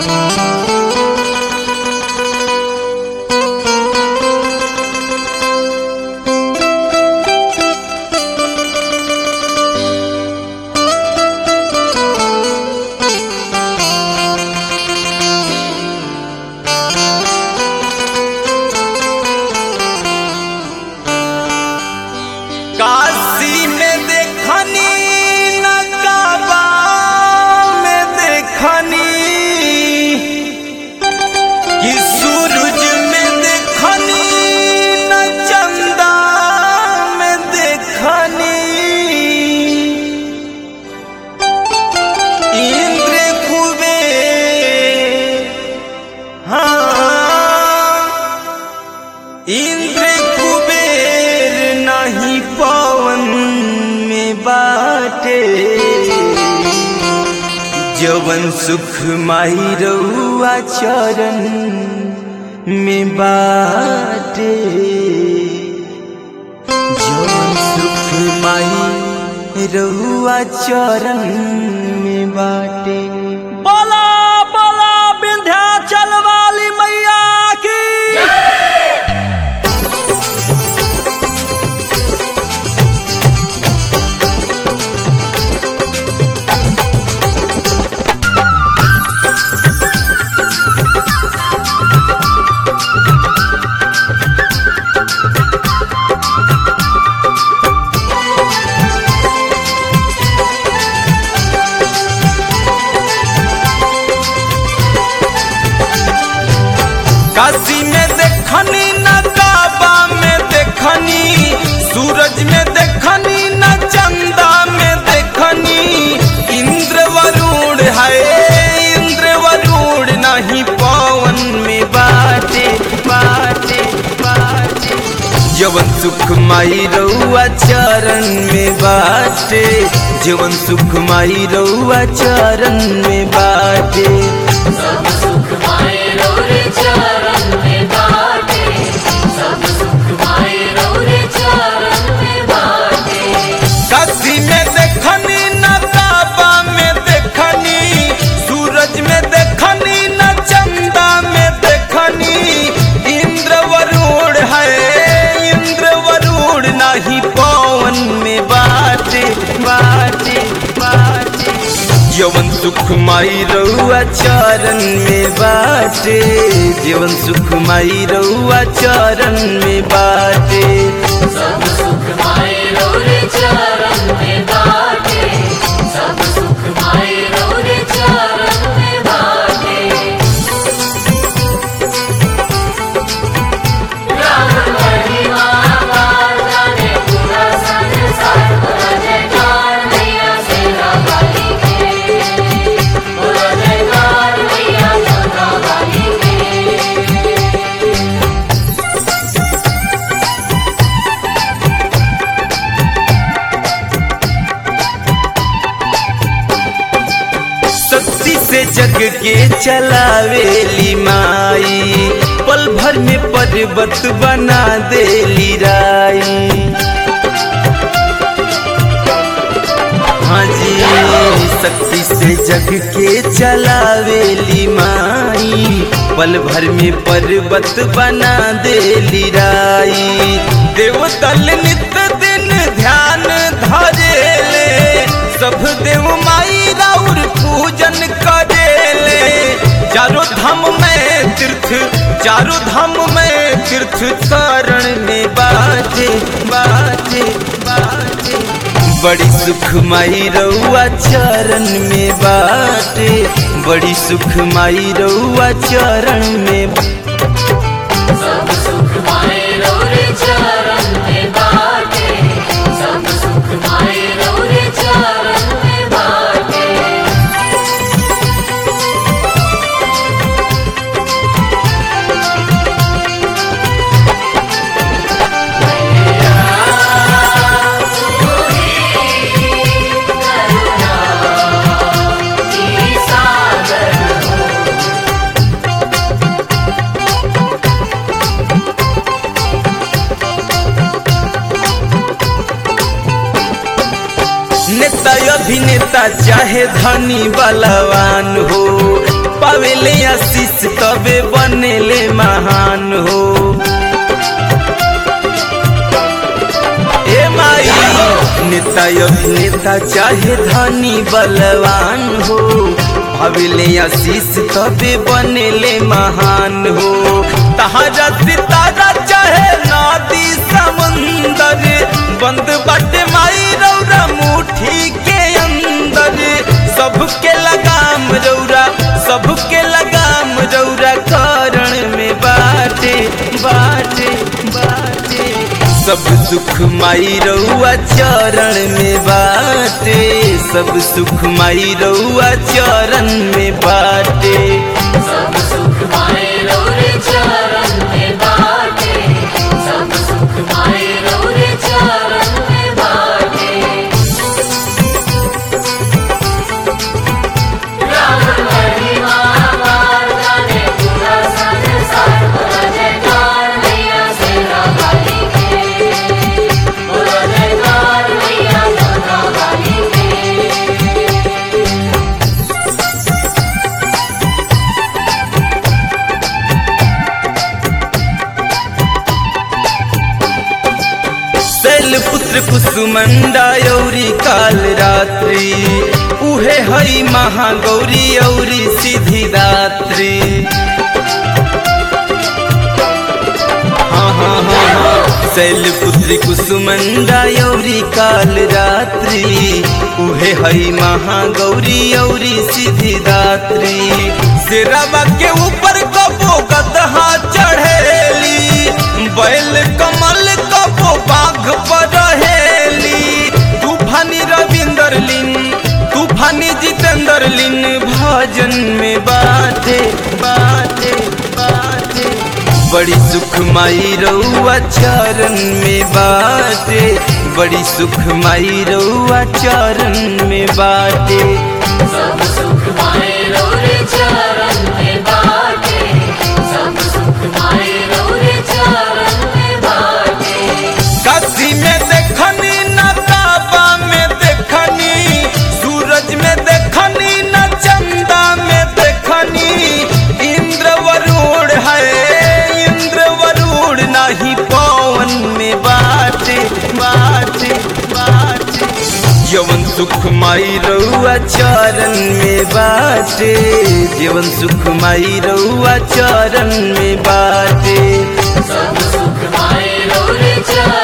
काशी में देखनी नकाबा में देखनी कि सूरज में देखनी न चंदा में देखनी इंद्र कुबे हाँ इंद्र कुबेर नहीं पवन में बाटे जवन सुख माई रउआ चरण में बाटे जवन सुख माई रउआ चरण में बाटे बोला बोला विंध्याचल वाली मैया की काशी में देखनी नकाबा में देखनी सूरज में देखनी न चंदा में देखनी इंद्र वरुण है इंद्र वरुण नहीं पवन में बाटे बाटे बाटे जवन सुख माई रउआ चरण में बाटे जवन सुख माई रउआ चरण में बाटे सब सुख माए रौरे चरण में बाटे सब सुख माए रौरे चरण में बाटे काशी में देखनी नकाबा में देखनी सूरज में देखनी न चंदा में देखनी इंद्र वरुण है इंद्र वरुण नहीं पवन में बाटे बाटे बाटे जवन सुख माई रउआ चरण में बाटे जीवन सुख माई रउआ चरण में बाटे सब सुख माए रौरे चरण में बाटे सब सुख माए रौरे चरण में बाटे राम महिमा जाने पूरा संसार बोला जयकार मैया सेना वाली के बोला जयकार मैया जोधा वाली के शक्ति से जग के चलावेली माई पल भर में पर्वत बना देली राई हाँ जी शक्ति से जग के चलावेली माई पल भर में पर्वत बना देली राई देवतल नित दिन ध्यान धरेले सब देव माई राउर पूजन करेले चारों धाम में तीर्थ चारों धाम में तीर्थ शरण में बाजे बाजे बाजे बड़ी सुख माई रउआ चरण में बाटे बड़ी सुख माई रउआ चरण में सब सुख माए रौरे चरण में बाटे सब सुख माए रौरे चरण में बाटे नेता अभिनेता चाहे धनी बलवान हो पावेले आशीष तबे बनेले महान हो ए माई नेता अभिनेता चाहे धनी बलवान हो भाविले आशीष तबे बनेले महान हो तहारा सितारा चाहे नदी समुंदर बंद बाटे माई रौरा मुट्ठी के अंदर सबके लगाम रौरा सबके लगाम रौरा करण में बाटे बाटे बाटे सब सुख माई रउआ चरण में बाटे सब सुख माई रउआ चरण में बाटे सब सुख माए रौरे चरण में बाटे सब सुख माए रौरे चरण में बाटे राम महिमा पार जाने पूरा संसार बोला जयकार मैया सेना वाली के बोला जयकार मैया सेना वाली के शैल पुत्र कुसुमंडा यौरी काल रात्रि उहे हई महागौरी औरी सिद्धि दात्री हाँ हाँ हाँ हाँ शैल पुत्री कुसुमंडा यौरी काल रात्रि उहे हई महागौरी औरी सिद्धि दात्री सिरवा के ऊपर कबो गदहा चढ़ेली बैल कमल कबो बाघ पर रहेली तूफानी रविंदर लिन तूफानी जितेंद्र लिन भजन में बाटे बाटे बाटे बड़ी सुख माई रउआ चरण में बाटे बड़ी सुख माई रउआ चरण में बाटे सब सुख माए रौरे चरण में बाटे सब सुख माए रौरे चरण में बाटे काशी में देखनी न काबा में देखनी सूरज में देखनी न चंदा में देखनी इंद्र वरुण है इंद्र वरुण नहीं पवन में बाटे बाटे बाटे जीवन सुख माई रउआ चरण में बाटे जीवन सुख माई रउआ चरण में बाटे सब सुख माए रौरे चरण